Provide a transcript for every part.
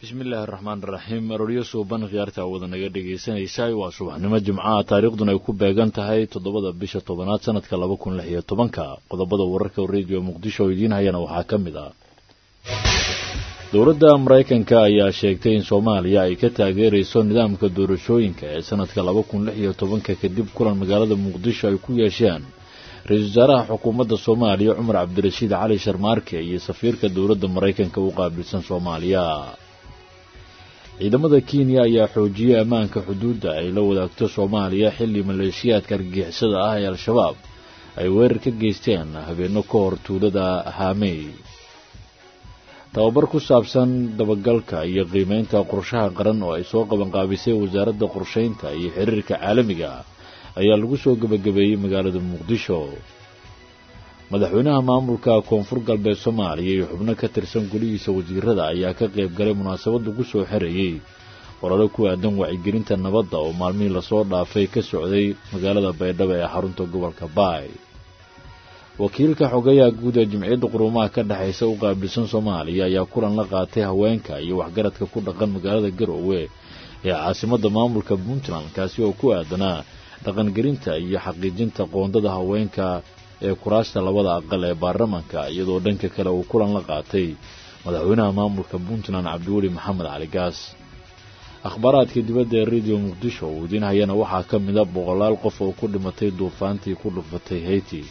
bismillaahi raxmaan raxiim arooryo suuban khiyaarta wada naga dhegaysanaysa waa subaxnimo jimcaha taariikhduna ay ku beegan tahay toddobada bisha tobanaad sanadka laba kun lix iyo tobanka qodobada wararka rediyo muqdisho oo idiin hayana waxaa ka mid ah dowladda maraykanka ayaa sheegtay in soomaaliya ay ka taageerayso nidaamka doorashooyinka ee sanadka laba kun lix iyo tobanka kadib kulan magaalada muqdisho ay ku yeesheen ra-iisul wasaaraha xukuumadda soomaaliya cumar cabdirashiid cali sharmaarke iyo safiirka dowladda maraykanka u qaabilsan soomaaliya ciidamada kenya ayaa xoojiyey ammaanka xuduudda ay la wadaagto soomaaliya xilli maleeshiyaadka argagixisada ah ee al-shabaab ay weerar ka geysteen habeenno ka hor tuulada haamey tababar ku saabsan dabagalka iyo qiimeynta qorshaha qaran oo ay soo qabanqaabisay wasaaradda qorshaynta iyo xiriirka caalamiga ayaa lagu soo gebagabeeyey magaalada muqdisho madaxweynaha maamulka koonfur galbeed soomaaliya iyo xubno ka tirsan golihiisa wasiirada ayaa ka qayb galay munaasabad lagu soo xerayey qoraro ku aadan wacyigelinta nabadda oo maalmihii lasoo dhaafay ka socday magaalada baydhabo ee xarunta gobolka baay wakiilka xogayaha guud ee jimciyadda quruumaha ka dhexaysa u qaabilsan soomaaliya ayaa kulan la qaatay haweenka iyo waxgaradka ku dhaqan magaalada garoowe ee caasimadda maamulka puntland kaasi oo ku aadanaa dhaqangelinta iyo xaqiijinta qoondada haweenka ee kuraasta labada aqal ee baarlamaanka iyadoo dhanka kale uu kulan la qaatay madaxweynaha maamulka puntland cabdiweli maxamed cali gaas akhbaaraadka dibadda ee rediyo muqdisho uu idiin hayana waxaa ka mida boqolaal qof oo ku dhimatay duufaantii ku dhufatay hayti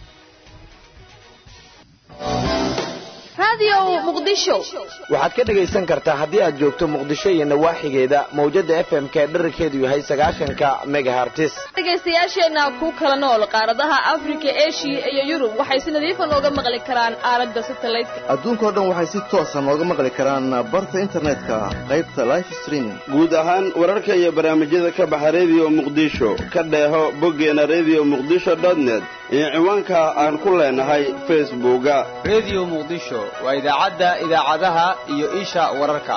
waxaad ka dhegaysan kartaa haddii aad joogto muqdisho iyo nawaaxigeeda mawjadda f m ka dherarkeedu yahay sagaashanka megahartis dhegaystayaasheenna ku kala nool qaaradaha afrika eshiya iyo yurub waxay si nadiifa nooga maqli karaan aalada satalaydka adduunkao dhan waxay si toosa nooga maqli karaan barta internetka qaybta life streaming guud ahaan wararka iyo barnaamijyada ka baxa rediyo muqdisho ka dheeho boggeena rediyo muqdisho dotnet iyo ciwaanka aan ku leenahay facebooka rediyo muqdisho waa idaacadda idaacadaha iyo isha wararka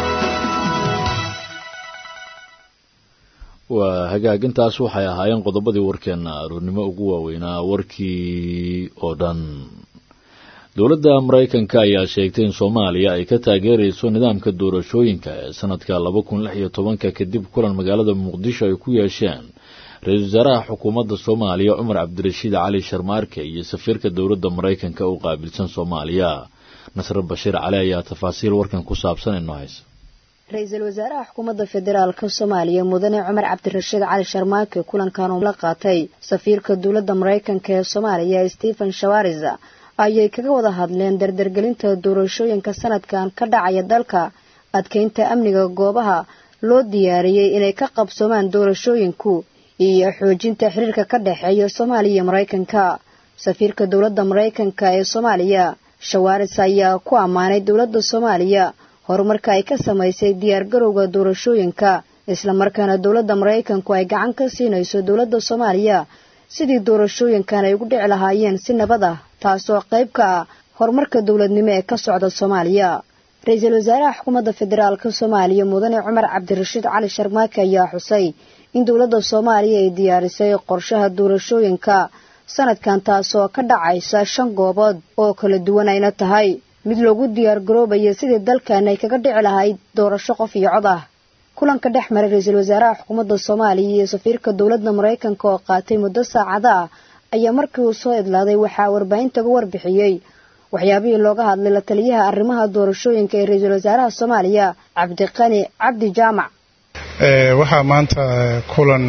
waa hagaagintaas waxay ahaayeen qodobadii warkeenna aroornimo ugu waaweynaa warkii oo dhan dowladda maraykanka ayaa sheegtay in soomaaliya ay ka taageerayso nidaamka doorashooyinka ee sanadka laba kun lix iyo tobanka kadib kulan magaalada muqdisho ay ku yeesheen ra-iisul wasaaraha xukuumadda soomaaliya cumar cabdirashiid cali sharmaarke iyo safiirka dowladda maraykanka u qaabilsan soomaaliya nasre bashiir cali ayaa tafaasiil warkan ku saabsan inoo haysa ra-iisul wasaaraha xukuumadda federaalka soomaaliya mudane cumar cabdirashiid cali sharmaarke kulankan uu la qaatay safiirka dowladda maraykanka ee soomaaliya stephen shawaris ayay kaga wada hadleen dardargelinta doorashooyinka sanadkan ka dhacaya dalka adkeynta amniga goobaha loo diyaariyey inay ka qabsoomaan doorashooyinku iyo xoojinta xiriirka ka dhexeeya soomaaliya iyo maraykanka safiirka dowladda maraykanka ee soomaaliya shawaaris ayaa ku ammaanay dowladda soomaaliya horumarka ay ka samaysay diyaargarowga doorashooyinka islamarkaana dowladda maraykanku ay gacan ka siinayso dowladda soomaaliya sidii doorashooyinkan ay ugu dhici lahaayeen si nabad ah taasoo qayb ka ah horumarka dowladnimo ee ka socda soomaaliya ra-iisul wasaaraha xukuumadda federaalka soomaaliya mudane cumar cabdirashiid cali sharmaake ayaa xusay in dowladda soomaaliya ay diyaarisay qorshaha doorashooyinka sanadkan taasoo ka dhacaysa shan goobood oo kala duwan ayna tahay mid loogu diyaargaroobayo sidii dalkan ay kaga dhici lahayd doorasho qof iyo cod ah kulanka dhex maray ra-iisul wasaaraha xukuumadda soomaaliya iyo safiirka dowladda maraykanka oo qaatay muddo saacada ah ayaa markii uu soo idlaaday waxaa warbaahinta uga warbixiyey waxyaabihii looga hadlay la taliyaha arrimaha doorashooyinka ee ra-iisul wasaaraha soomaaliya cabdiqani cabdi jaamac waxaa maanta kulan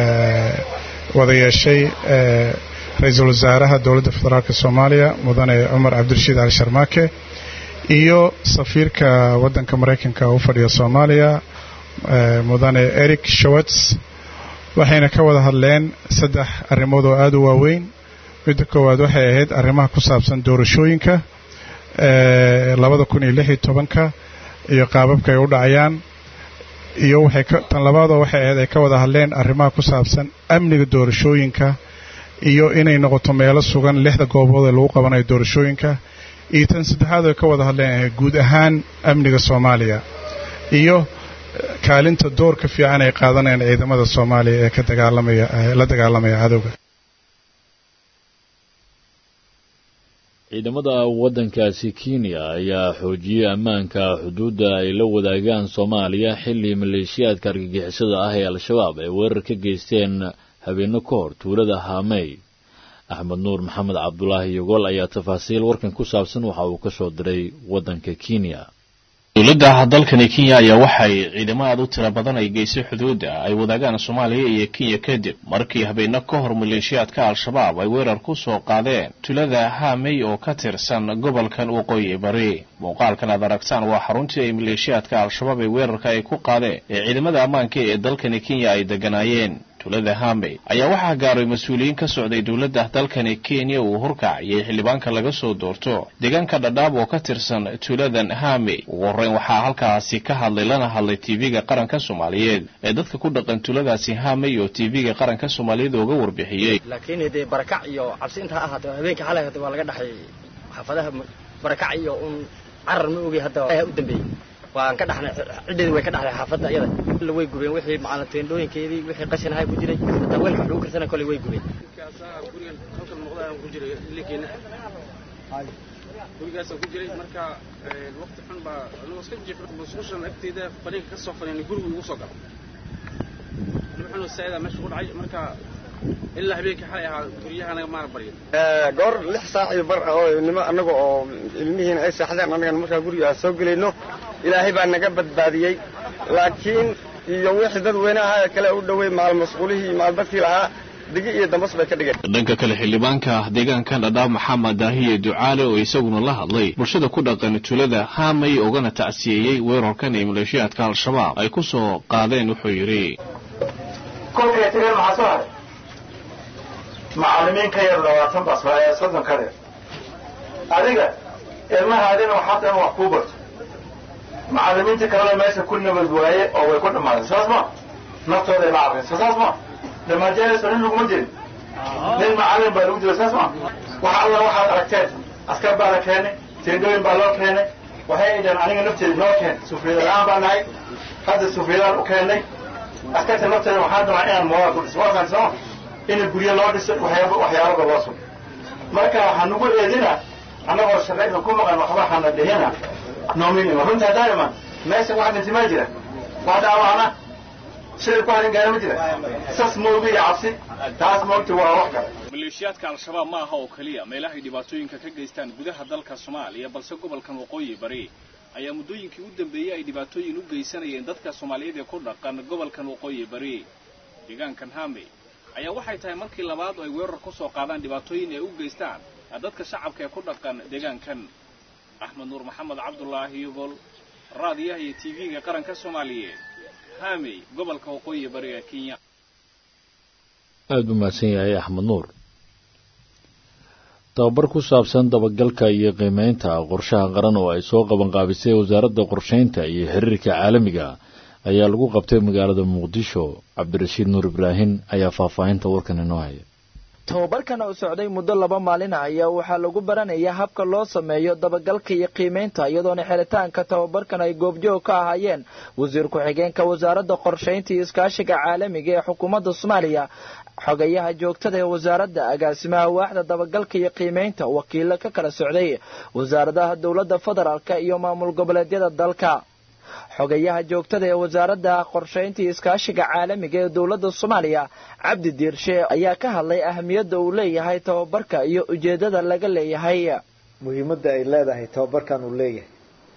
wada yeeshay ra-iisul wasaaraha dowladda federaalk soomaaliya mudane cumar cabdirashiid cali sharmaake iyo safiirka waddanka maraykanka u fadhiya soomaaliya mudane eric shawats waxayna ka wada hadleen saddex arrimood oo aada u waaweyn midda koowaad waxay ahayd arrimaha ku saabsan doorashooyinka labada kun iyo lix iyo tobanka iyo qaababka ay u dhacayaan iyo waxay tan labaadoo waxay ahayd ay ka wada hadleen arrimaha ku saabsan amniga doorashooyinka iyo inay noqoto meelo sugan lixda goobood ee lagu qabanayo doorashooyinka iyo tan saddexaad ay ka wada hadleen guud ahaan amniga soomaaliya iyo kaalinta doorka fiican ay qaadanayaan ciidamada soomaaliya ee ka dagaalamaya la dagaalamaya cadowga ciidamada waddankaasi kenya ayaa xoojiyey ammaanka xuduudda ay la wadaagaan soomaaliya xilli maleeshiyaadka argagixisada ah ee al-shabaab ay weerar ka geysteen habeenno ka hor tuulada haamey axmed nuur maxamed cabdulaahi yogol ayaa tafaasiil warkan ku saabsan waxa uu ka soo diray waddanka kenya dowladda dalkani kenya ayaa waxay ciidamo aad u tiro badan ay geysay xuduudda ay wadaagaan soomaaliya iyo kenya kadib markii habeenno ka hor maleeshiyaadka al-shabaab ay weerar ku soo qaadeen tulada haamey oo ka tirsan gobolkan waqooyi bari muuqaalkan aad aragtaan waa xaruntii ay maleeshiyaadka al-shabaab ee weerarka ay ku qaadeen ee ciidamada ammaanka ee dalkani kenya ay deganaayeen tulada haamey ayaa waxaa gaaray mas-uuliyiin ka socday dowladda dalkani kenya uu horkacayay xildhibaanka laga soo doorto deegaanka dhadhaab oo ka tirsan tuladan haamey ugu horreyn waxaa halkaasi ka hadlay lana hadlay tv-ga qaranka soomaaliyeed ee dadka ku dhaqan tuladaasi haamey oo tv-ga qaranka soomaaliyeed ooga warbixiyey laakiin dee barakac iyo cabsi intaa ahaatee habeenka xalay hata waa laga dhaxay xaafadaha barakac iyo un carar ma ogey hadda u dambeeyey waan ka dhaxnay ciddeedi way ka dhaxday xaafadda iyada way gubeen wixii macalin teendhooyinkeedii wixii qashin ahay ku jiray hataa weelka wax lagu karsana koley way gubeen gurigaasaan ku jiray marka waqti xun baa anigoo iska jif musqushan agteeda faniinka ka soo faniinay gurigu igu soo galay dhib xun saaida meesha ku dhacay marka ilaa habeenkii xalay ahaa guryahanaga maana baryin goor lix saac iyo bar ah oo nimo annaga oo ilmihiina ay seexdeen annagan markaa guriga aan soo gelayno ilaahay baa naga badbaadiyey laakiin iyo wixii dad weynaha kale u dhowey maal masquulihii maal dadkii lahaa digi iyo dambas bay ka dhigeen dhanka kale xildhibaanka deegaankan dhadhaab maxamed daahiye ducaale oo isaguna la hadlay bulshada ku dhaqan tulada haamay ogana tacsiyeeyey weerarkan ee maleeshiyaadka al-shabaab ay ku soo qaadeen wuxuu yidhi kolkay tageen maxaa soo haray macallimiin ka yar labaatan bas waa soddon ka reer adiga ilmahaadina waxaa dhan wax kuu barto macallimiinta kalena meesha ku nabad waaye oo way ku dhammaadeen saas ma naftooday la carrayso saas ma dhamaajeerayso nin laguma jirin nin macallin baa lagu jira saas ma wax alla waxaad aragteen askar baa la keenay teendooyin baa loo keenay waxay idhaheen aniga nafteeda noo keen sufriyada la-aan baa nahay hadda sufriyadaan u keennay askarta nafteeda waxaan rabaa inaan moolaal ku dhiso waakaan sooma in guryo loo dhiso waxyaaba waxyaababa loo sugo marka waxaa nagu eedina annagoo shaqayda ku maqan waxba hana dhihina noominima runtaa daaiman meesha wax dhinti ma jira wax dhaawacna sida ku harin gaara ma jira sas moogi iyo cabsi taas moogta waa wax kale maleeshiyaadka al-shabaab ma aha oo keliya meelahay dhibaatooyinka ka geystaan gudaha dalka soomaaliya balse gobolkan waqooyi bari ayaa muddooyinkii u dambeeyey ay dhibaatooyin u geysanayeen dadka soomaaliyeed ee ku dhaqan gobolkan waqooyi bari deegaankan haamey ayaa waxay tahay markii labaad oo ay weerar ku soo qaadaan dhibaatooyin ay u geystaan dadka shacabka ee ku dhaqan deegaankan axmed nuur maxamed cabdulaahi yogol raadiyaha iyo tv-ga qaranka soomaaliyeed haamey gobolka waqooyi bariga kenya aada buu mahadsan yahay axmed nuur tababar ku saabsan dabagalka iyo qiimeynta qorshaha qaran oo ay soo qabanqaabisay wasaaradda qorshaynta iyo xiriirka caalamiga ayaa lagu qabtay magaalada muqdisho cabdirashiid nuur ibraahin ayaa faahfaahinta warkan inoo haya tababarkan oo socday muddo laba maalin ah ayaa waxaa lagu baranaya habka loo sameeyo dabagalka iyo qiimeynta iyadoona xiritaanka tababarkan ay goobjoog ka ahaayeen wasiir ku-xigeenka wasaaradda qorshaynta iyo iskaashiga caalamiga ee xukuumadda soomaaliya xogayaha joogtada ee wasaaradda agaasimaha waaxda dabagalka iyo qiimeynta wakiilo ka kala socday wasaaradaha dowladda federaalk iyo maamul goboleedyada dalka xogayaha joogtada ee wasaaradda qorshaynta iyo iskaashiga caalamiga ee dowladda soomaaliya cabdi diirshe ayaa ka hadlay ahamiyadda uu leeyahay tababarka iyo ujeeddada laga leeyahay muhiimadda ay leedahay tababarkan uu leeyahay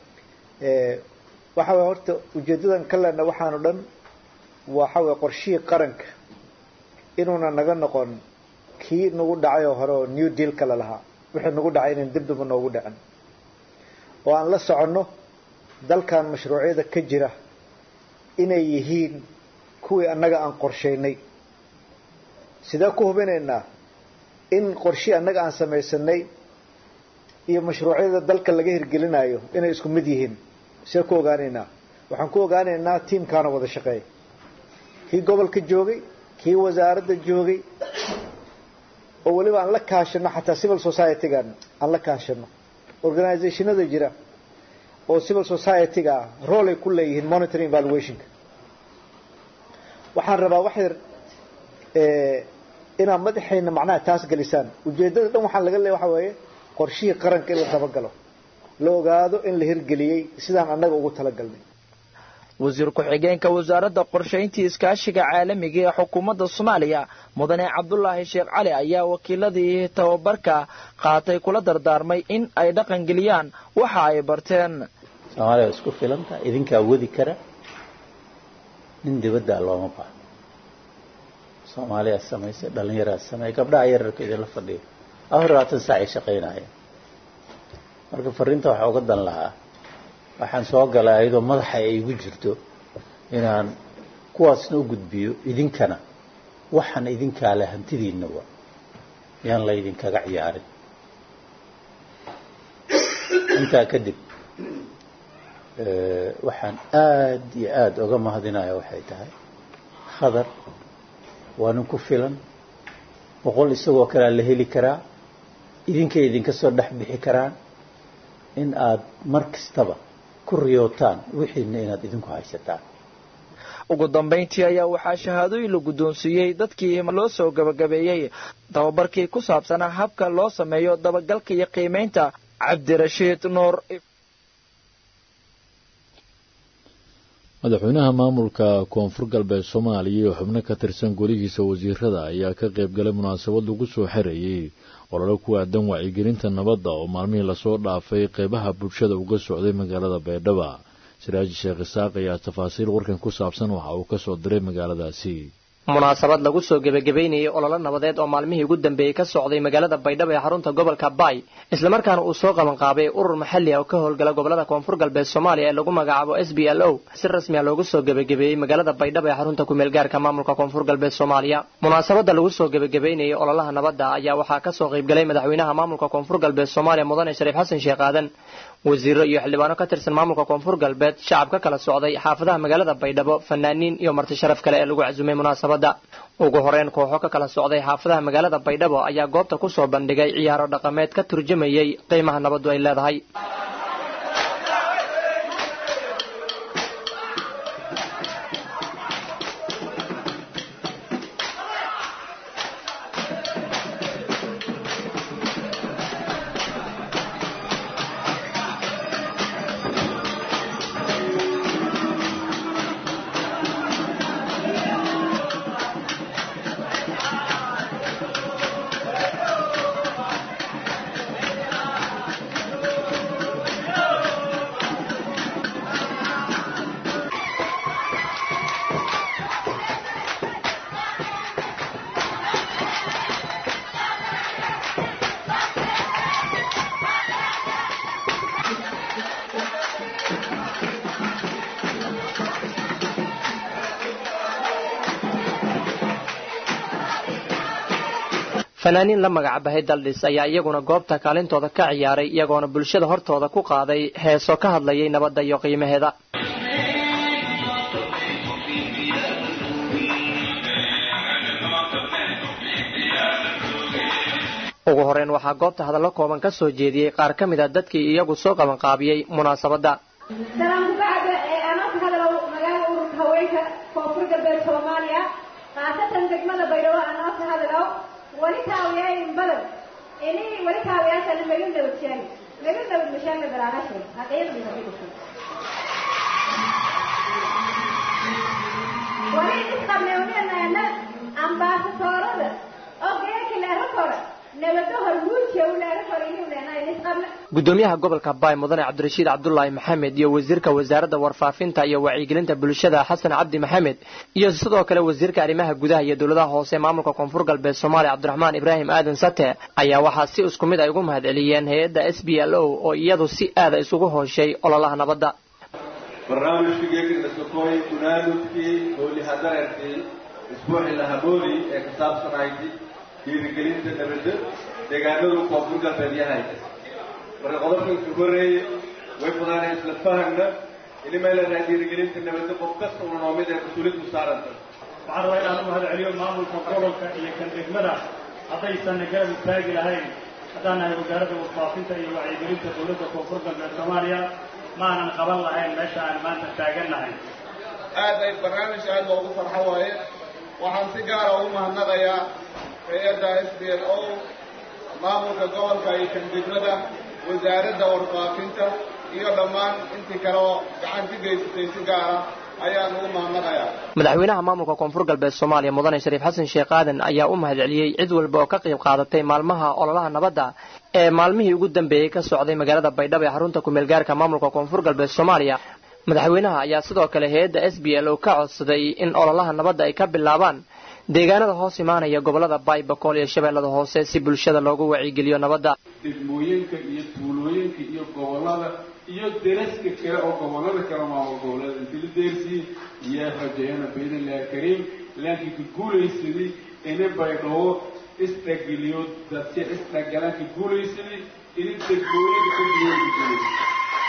waxa way horta ujeeddadan ka lena waxaanu dhan waxa way qorshihii qaranka inuuna naga noqon kii nagu dhacay oo hore oo new deal kale lahaa wixii nagu dhacay inan dibdaba noogu dhicin oo aan la soconno dalkan mashruucyada ka jira inay yihiin kuwii annaga aan qorshaynay sidee ku hubinaynaa in qorshii annaga aan samaysanay iyo mashruucyada dalka laga hirgelinayo inay isku mid yihiin sidee ku ogaanaynaa waxaan ku ogaanaynaa tiimkaana wada shaqeeya kii gobolka joogay kii wasaaradda joogay oo weliba aan la kaashano xataa civil society-gan aan la kaashano organizationada jira oo civil society-ga ah rool ay ku leeyihiin monitoring evaluationka waxaan rabaa wax yar inaad madaxayna macnaha taas gelisaan ujeeddada dhan waxaan laga leeya waxa weeye qorshihii qaranka in la dabagalo la ogaado in la hirgeliyey sidaan annaga ugu talagalnay wasiir ku-xigeenka wasaaradda qorshayntii iskaashiga caalamiga ee xukuumadda soomaaliya mudane cabdulaahi sheekh cali ayaa wakiiladii tababarka qaatay kula dardaarmay in ay dhaqangeliyaan waxa ay barteen soomaaliya isku filanta idinkaa wadi kara nin dibaddaa looma baahno soomaaliyaa samaysay dhallinyaraad sameey gabdhaha yararka idinla fadhiyo afar labaatan saac ay shaqaynayeen marka fariinta waxaa uga dan lahaa waxaan soo galay ayadoo madaxa ay igu jirto inaan kuwaasna u gudbiyo idinkana waxaan idinkaa le hantidiinna wa yaan laydinkaga ciyaarin intaa kadib waxaan aad iyo aada uga mahadinaya waxay tahay khadar waa nin ku filan boqol isagoo kalea la heli karaa idinkay idinka soo dhex bixi karaan in aad mar kastaba ku riyootaan wixiina inaad idinku haysataan ugu dambayntii ayaa waxaa shahaadooyin la guddoonsiiyey dadkii loo soo gabagabeeyey tababarkii ku saabsanaa habka loo sameeyo dabagalka iyo qiimaynta cabdirashiid nuur madaxweynaha maamulka koonfur galbeed soomaaliya iyo xubno ka tirsan golihiisa wasiirada ayaa ka qayb galay munaasabad lagu soo xereeyey olole ku aadan wacyigelinta nabadda oo maalmihii lasoo dhaafay qeybaha bulshada uga socday magaalada baydhaba siraaji sheekh isaaq ayaa tafaasiil warkan ku saabsan waxa uu ka soo diray magaaladaasi munaasabad lagu soo gebagabeynayay ololo nabadeed oo maalmihii ugu dambeeyey ka socday magaalada baydhabo ee xarunta gobolka baay islamarkaana uu soo qabanqaabay urur maxalli ah oo ka howlgala gobolada koonfur galbeed soomaaliya ee lagu magacaabo s b l o si rasmi a loogu soo gebagabeeyey magaalada baydhabo ee xarunta kumeel gaarka maamulka koonfur galbeed soomaaliya munaasabada lagu soo gebagabeynayay ololaha nabadda ayaa waxaa kasoo qaybgalay madaxweynaha maamulka koonfur galbeed soomaaliya mudane shariif xasan sheekh aadan wasiiro iyo xildhibaano ka tirsan maamulka koonfur galbeed shacab ka kala socday xaafadaha magaalada baydhabo fanaaniin iyo marti sharaf kale ee lagu casumay munaasabadda ugu horeyn kooxo ka kala socday xaafadaha magaalada baydhabo ayaa goobta ku soo bandhigay ciyaaro dhaqameed ka turjumayay qiimaha nabaddu ay leedahay fanaaniin la magacbahay daldhis ayaa iyaguna goobta kaalintooda ka ciyaaray iyagoona bulshada hortooda ku qaaday heeso ka hadlayay nabadda iyo qiimaheeda ugu horeyn waxaa goobta hadallo kooban ka soo jeediyey qaar ka mid a dadkii iyagu soo qabanqaabiyey munaasabadda wali kaawiyayn badan ini wali kaawiyaasana magan dawdshaan magan dawd mashaanga daraanashay haqiiqdii haqiiqdii wali isqabnewneenayna ambaasadoorada oo geerka leero kora nabado hormuudka u leero kora inuu leenahay isqabne gudoomiyaha gobolka baay mudane cabdirashiid cabdulaahi maxamed iyo wasiirka wasaaradda warfaafinta iyo wacyigelinta bulshada xasan cabdi maxamed iyo sidoo kale wasiirka arrimaha gudaha iyo dowladaha hoose maamulka koonfur galbeed soomaaliya cabdiraxmaan ibraahim aadan sate ayaa waxaa si isku mid ay ugu mahad celiyeen hay-adda s b l o oo iyadu si aada isugu hooshay ololaha nabadda barnaamijkii geekidhaskakooy gunaanudkii howlihadareerkii isbuuxi lahamoodi ee ka saabsanayd dhiirigelinta nabadda deegaanadu koonfur galbeed yahay marka qodobka ka horeeye way fudaanay isla fahagna inimay leenahay dhiirigelinta nabadda qof kasta una noo mid ee mas-uuliyaddu saaranta waxaan rabaa inaan u mahad celiyo maamulka gobolka iyo kan degmada haddaysan garab istaagi lahayn haddaan nahay wasaaradda warfaafinta iyo wacyigelinta dowladda koonfur galbeed soomaaliya ma aanan qaban lahayn meesha aan maanta taagan nahay aad ay barnaamij aad loogu farxo waaye waxaan si gaara ugu mahadnaqayaa hay-adda s b l o maamulka gobolka iyo kan degmada wasaaradda warfaafinta iyo dhammaan intii kale oo gacan ka geysatay si gaara ayaan ugu mahadnaqayaa madaxweynaha maamulka koonfur galbeed soomaaliya mudane shariif xasan sheekh aadan ayaa u mahadceliyey cid walba oo ka qayb qaadatay maalmaha ololaha nabadda ee maalmihii ugu dambeeyey ka socday magaalada baydhabo ee xarunta kumeel gaarka maamulka koonfur galbeed soomaaliya madaxweynaha ayaa sidoo kale hay-adda s b l oo ka codsaday in ololaha nabadda ay ka bilaabaan deegaanada hoos imaanaya gobolada baybakool iyo shabeellada hoose si bulshada loogu wacyigeliyo nabadda degmooyinka iyo tuulooyinka iyo gobolada iyo deraska kale oo gobolada kale maamul goboleed intila deersii yaa rajeeyana biidnillahi kariim laakiin ka guulaysadii ini baydhabo isdhageliyo dadka isdhagalaan ka guulaysadii ini degmooyinka ka guulaysa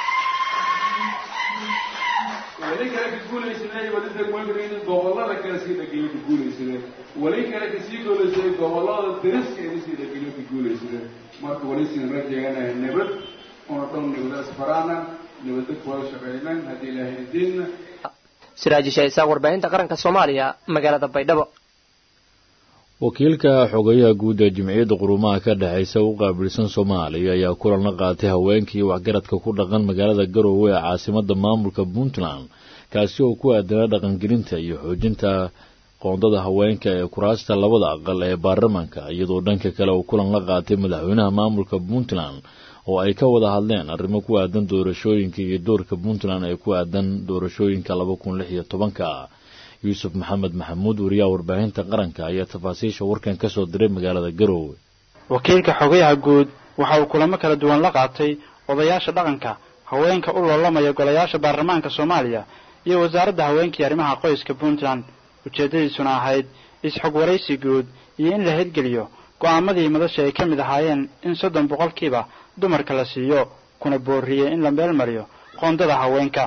weli kale ka guulaysadee weli degmooyinka in gobolada kale sii dhageliyo ka guulaysadee weli kale ka sii guulaysadee gobolada deraska ini sii dhageliyo ka guulaysadee marka weli siin rajeeyanahay nabad una dhow nabadaas faraana nabada kuwada shaqaynan haddii ilaahay idiinna siraaji shaysaa warbaahinta qaranka soomaaliya magaalada baydhabo wakiilka xogayaha guud ee jimciyadda qurumaha ka dhexaysa u qaabilsan soomaaliya ayaa kulan la qaatay haweenkii waxgaradka ku dhaqan magaalada garoowe ee caasimadda maamulka puntland kaasi oo ku aadanaa dhaqangelinta iyo xoojinta qoondada haweenka ee kuraasta labada aqal ee baarlamaanka iyadoo dhanka kale uu kulan la qaatay madaxweynaha maamulka puntland oo ay ka wada hadleen arrimo ku aadan doorashooyinka iyo doorka puntland ee ku aadan doorashooyinka laba kun lix iyo tobanka yuusuf maxamed maxamuud wariyaha warbaahinta qaranka ayaa tafaasiisha warkan ka soo diray magaalada garoowe wakiilka xogayaha guud waxa uu kulamo kala duwan la qaatay odayaasha dhaqanka haweenka u loolamaya golayaasha baarlamaanka soomaaliya iyo wasaaradda haweenkii arrimaha qoyska puntland ujeeddadiisuna ahayd is-xog waraysi guud iyo in la hirgeliyo go'aamadii madasha ay ka mid ahaayeen in soddon boqolkiiba dumarka la siiyo kuna boorriyey in la meel mariyo qoondada haweenka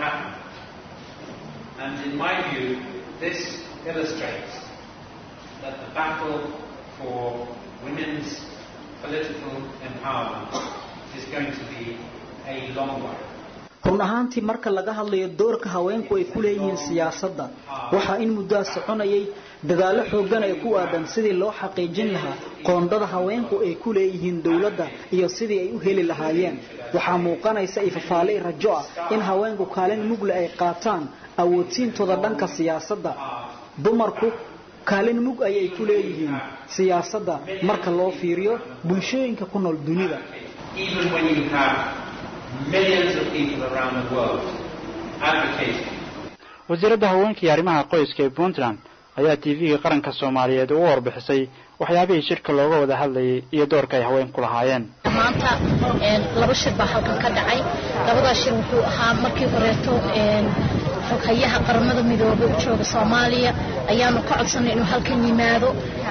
And in my view, this illustrates that the battle for women's political empowerment is going to be a long one. run ahaantii marka laga hadlayo doorka haweenku ay ku leeyihiin siyaasadda waxaa in muddoa soconayay dadaallo xooggan ay ku aadan sidii loo xaqiijin lahaa qoondada haweenku ay ku leeyihiin dowladda iyo sidii ay u heli lahaayeen waxaa muuqanaysa ifafaaley rajo ah in haweenku kaalin mugle ay qaataan awoodsiintooda dhanka siyaasadda dumarku kaalin mug ayay ku leeyihiin siyaasadda marka loo fiiriyo bulshooyinka ku nool dunida Even when you have millions of people around the world advocating wasiiradda haweenka iyo arrimaha qoyska ee puntland ayaa tv-ga qaranka soomaaliyeed ugu warbixisay waxyaabihii shirka looga wada hadlayay iyo doorka ay haweenku lahaayeen maanta laba shir baa halkan ka dhacay labadaa shir wuxuu ahaa markii horeeto xoghayaha qaramada midoobay u jooga soomaaliya ayaanu ka codsanay inuu halkan yimaado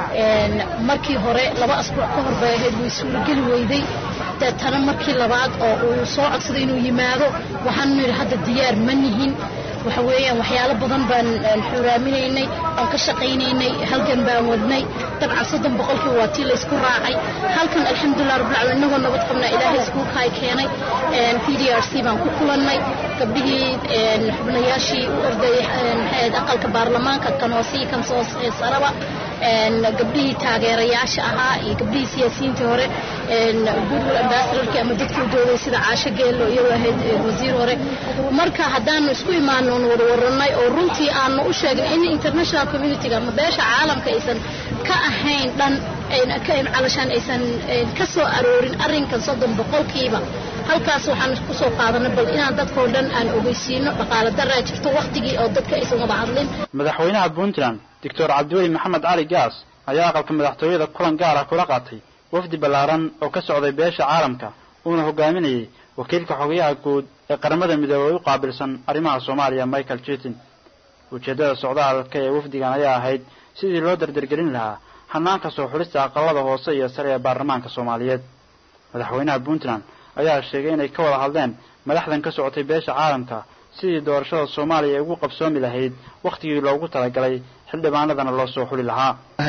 markii hore laba asbuuc ka hor bay ahayd way suurageli weyday deetana markii labaad oo uu soo codsaday inuu yimaado waxaanu nidhi hadda diyaar ma nihin waxa weeyaan waxyaalo badan baan xuraaminaynay oon ka shaqaynaynay halgan baan wadnay dabcan soddon boqolkii waa tii laysku raacay halkan alxamdulilah rabbilcaalamiin innagoo nabad qabnaa ilaahay iskuulka ay keenay p d r c baan ku kulannay gabdhihii xubnayaashii u ordayay maxayd aqalka baarlamaanka kan hoose iyo kan soo saraba gabdhihii taageerayaasha ahaa iyo gabdhihii siyaasiyiintii hore goodwill ambassadorkii ama dadkii u doodayay sida caasho geello iyadoo ahayd wasiir hore marka haddaanu isku imaano oon wada warannay oo runtii aanu u sheegin in international communityga ama beesha caalamka aysan ka ahayn dhan calashaan aysan ka soo aroorin arrinkan soddon boqolkiiba halkaas waxaan kusoo qaadanay bal inaan dadkao dhan aan ogeysiino dhaqaale daraa jirto waktigii oo dadka aysan wada hadlin madaxweynaha puntland doctor cabdiweli maxamed cali gaas ayaa aqalka madaxtooyada kulan gaar ah kula qaatay wafdi ballaaran oo ka socday beesha caalamka uuna hogaaminayay wakiilka xogayaha guud ee qaramada midoobey u qaabilsan arrimaha soomaaliya michael jitin ujeeddada socdaalka ee wafdigan ayaa ahayd sidii loo dardargelin lahaa hanaanka soo xulista aqalada hoose iyo sare ee baarlamaanka soomaaliyeed madaxweynaha puntland ayaa sheegay inay ka wada hadleen madaxdan ka socotay beesha caalamka sidii doorashada soomaaliya ay ugu qabsoomi lahayd wakhtigii loogu talagalay xildhibaanadana loo soo xuli lahaa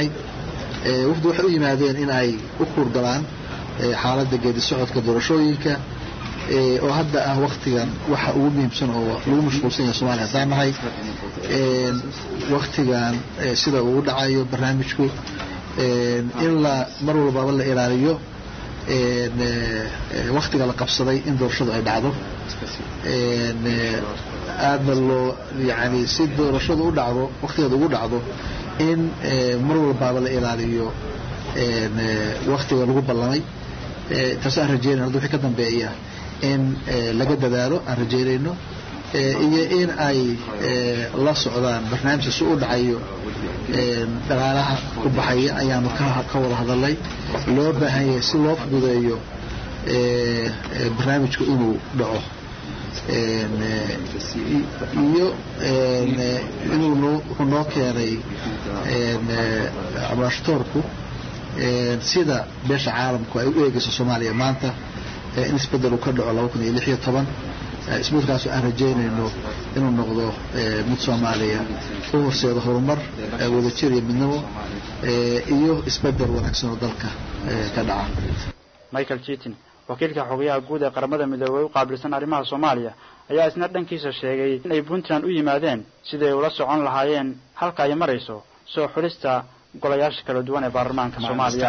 wafdi waxay u yimaadeen in ay u kuurgalaan xaaladda geedi socodka doorashooyinka oo hadda ah waktigan waxa ugu muhiimsan oo lagu mashquulsan yahay somalia haddaan nahay waktigan sida uu dhacayo barnaamijku in la mar walbaba la ilaaliyo waktiga la qabsaday in doorashadu ay dhacdo aadna loo yani si doorashadu u dhacdo waktigeeda ugu dhacdo in mar walbaaba la ilaaliyo waktiga lagu ballamay taas aan rajeynayno hadda wixii ka dambeeya in laga dadaalo aan rajeynayno iyo in ay la socdaan barnaamijka si u dhacayo dhaqaalaha ku baxaya ayaanu ka wada hadalnay loo baahan yahay si loo fududeeyo barnaamijku inuu dhaco iyo inuu wuxuu noo keenay ambashatoorku sida beesha caalamku ay u eegayso soomaaliya maanta in isbedel uu ka dhaco laba kun iyo lix iyo toban isbeddelkaasoo aan rajeynayno inuu noqdo mid soomaaliya u horseedo horumar wadajir iyo midnimo iyo isbedel wanaagsan oo dalka ka dhaca michael jitin wakiilka xogayaha guud ee qaramada midoobey u qaabilsan arrimaha soomaaliya ayaa isna dhankiisa sheegay in ay puntland u yimaadeen sidii ay ula socon lahaayeen halka ay marayso soo xulista golayaasha kala duwan ee baarlamaanka soomaaliya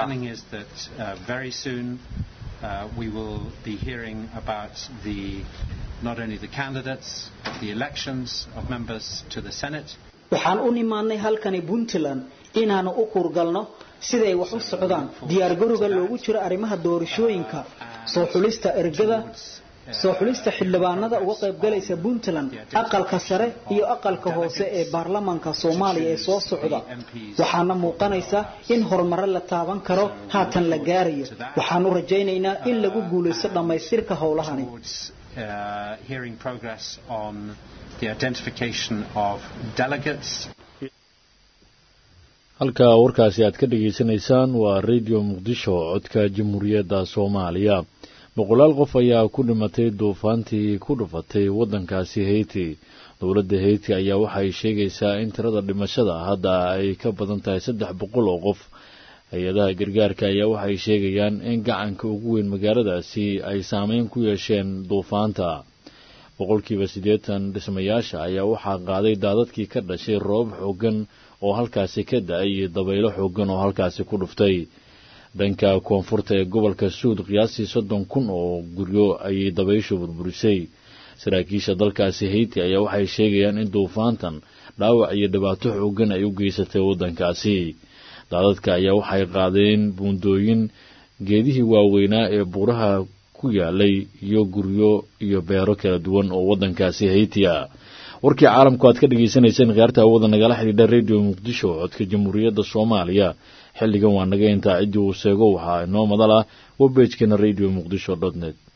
Uh, we will be hearing about the not only the candidates but the elections of members to the Senate. waxaan u nimaadnay halkani puntland inaanu u kurgalno siday wax u socdaan diyaargarowga loogu jiro arrimaha doorashooyinka soo xulista ergada soo xulista xildhibaanada uga qaybgalaysa puntland aqalka sare iyo aqalka hoose ee baarlamaanka soomaaliya ee soo socda waxaana muuqanaysa in horumaro la taaban karo haatan la gaarayo waxaanu rajaynaynaa in lagu guulaysto dhammaystirka howlahani halka warkaasi aad ka dhegaysanaysaan waa radio muqdisho codka jamhuuriyadda soomaaliya boqolaal qof ayaa ku dhimatay duufaantii ku dhufatay waddankaasi heyti dowladda heyti ayaa waxay sheegaysaa in tirada dhimashada hadda ay ka badan tahay saddex boqol oo qof hay-adaha gargaarka ayaa waxay sheegayaan in gacanka ugu weyn magaaladaasi ay saameyn ku yeesheen duufaanta boqolkiiba siddeetan dhismayaasha ayaa waxaa qaaday daadadkii ka dhashay roobab xooggan oo halkaasi ka da-ay iyo dabaylo xooggan oo halkaasi ku dhuftay dhanka koonfurta ee gobolka suud qiyaastii soddon kun oo guryo ayay dabayshu burburisay saraakiisha dalkaasi heyti ayaa waxay sheegayaan in duufaantan dhaawac iyo dhibaato xooggan ay u geysatay waddankaasi daadadka ayaa waxay qaadeen buundooyin geedihii waaweynaa ee buuraha ku yaalay iyo guryo iyo beero kala duwan oo waddankaasi heyti ah warkii caalamku aad ka dhegaysanayseen khiyaarta hawada nagala xidhiidha radio muqdisho codka jamhuuriyadda soomaaliya xilligan waa naga intaa ciddii uu seego waxaa inoo madal ah webejkeena radio muqdisho dot net